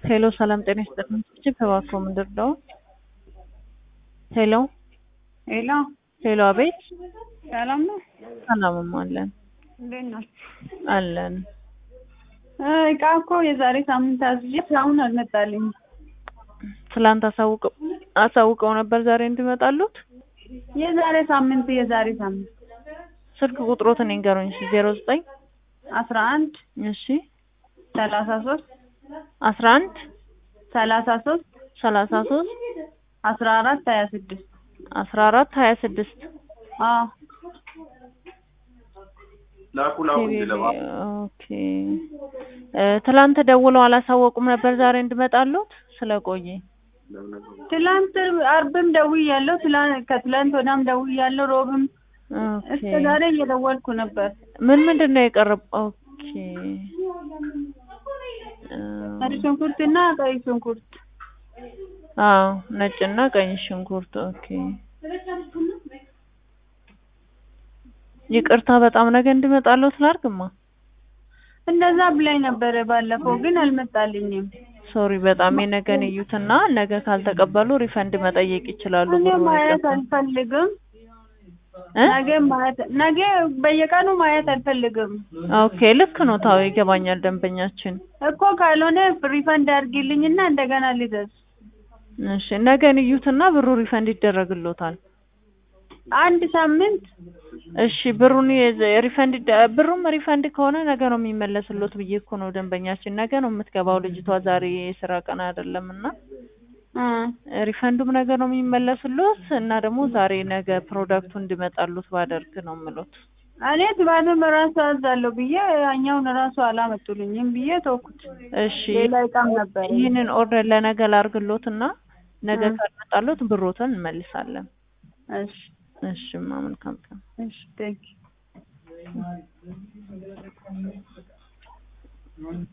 ሄሎ ሰላም ጤና ይስጥልኝ። እጅግ እባክዎ ምንድን ነው? ሄሎ ሄሎ ሄሎ፣ አቤት። ሰላም ነው? ሰላምም አለን እንዴት ናችሁ? አለን። እቃ እኮ የዛሬ ሳምንት አዝዤ እስካሁን አልመጣልኝም። ትላንት አሳውቀው አሳውቀው ነበር ዛሬ እንዲመጣሉት። የዛሬ ሳምንት የዛሬ ሳምንት ስልክ ቁጥሮትን ይንገሩኝ። እሺ ዜሮ ዘጠኝ አስራ አንድ እሺ ሰላሳ ሶስት አስራ አንድ ሰላሳ ሶስት ሰላሳ ሶስት አስራ አራት ሀያ ስድስት አስራ አራት ሀያ ስድስት አዎ ኦኬ እ ትላንት ደውለው አላሳወቁም ነበር ዛሬ እንድመጣሉት ስለቆየ ትላንት አርብም ደውያለሁ። ትላንት ከትላንት ወዲያም ደውያለሁ። ሮብም ኦኬ እስከ ዛሬ እየደወልኩ ነበር። ምን ምንድን ነው የቀረብ? ኦኬ ነጭ ሽንኩርትና ቀይ ሽንኩርት አዎ ነጭና ቀይ ሽንኩርት። ኦኬ ይቅርታ በጣም ነገ እንድመጣለሁ ስላርግማ እንደዛ ብላኝ ነበረ ባለፈው፣ ግን አልመጣልኝም። ሶሪ በጣም የነገን እዩትና ነገ ካልተቀበሉ ሪፈንድ መጠየቅ ይችላሉ። እኔ ብሩን ማየት ይቀበሉ። አልፈልግም። እ? ነገ ማየት ነገ በየቀኑ ማየት አልፈልግም ኦኬ ልክ ነው። ታው ይገባኛል። ደንበኛችን እኮ ካልሆነ ሪፈንድ አድርጊልኝና እንደገና ልዘዝ። እሺ ነገን እዩትና ብሩ ሪፈንድ ይደረግሎታል። አንድ ሳምንት እሺ ብሩን የዘ- ሪፈንድ ይደ- ብሩም ሪፈንድ ከሆነ ነገ ነው የሚመለስሎት ብዬ እኮ ነው ደንበኛችን። ነገ ነው የምትገባው ልጅቷ ዛሬ የስራ ቀን አይደለም እና እ ሪፈንዱም ነገ ነው የሚመለስሎት እና ደግሞ ዛሬ ነገ ፕሮዳክቱ እንዲመጣሉት ባደርግ ነው የምሎት። እኔ ቲማቲም እራሱ አዛለሁ ብዬ ያኛውን እራሱ አላመጡልኝም ብዬ ተውኩት። እሺ ሌላ እቃም ነበር። ይህንን ኦርደር ለነገ ላርግሎት እና ነገ እ። ካልመጣሎት ብሮትን እንመልሳለን። እሺ እሺ ማ መልካም ቀን። እሺ ቴንክ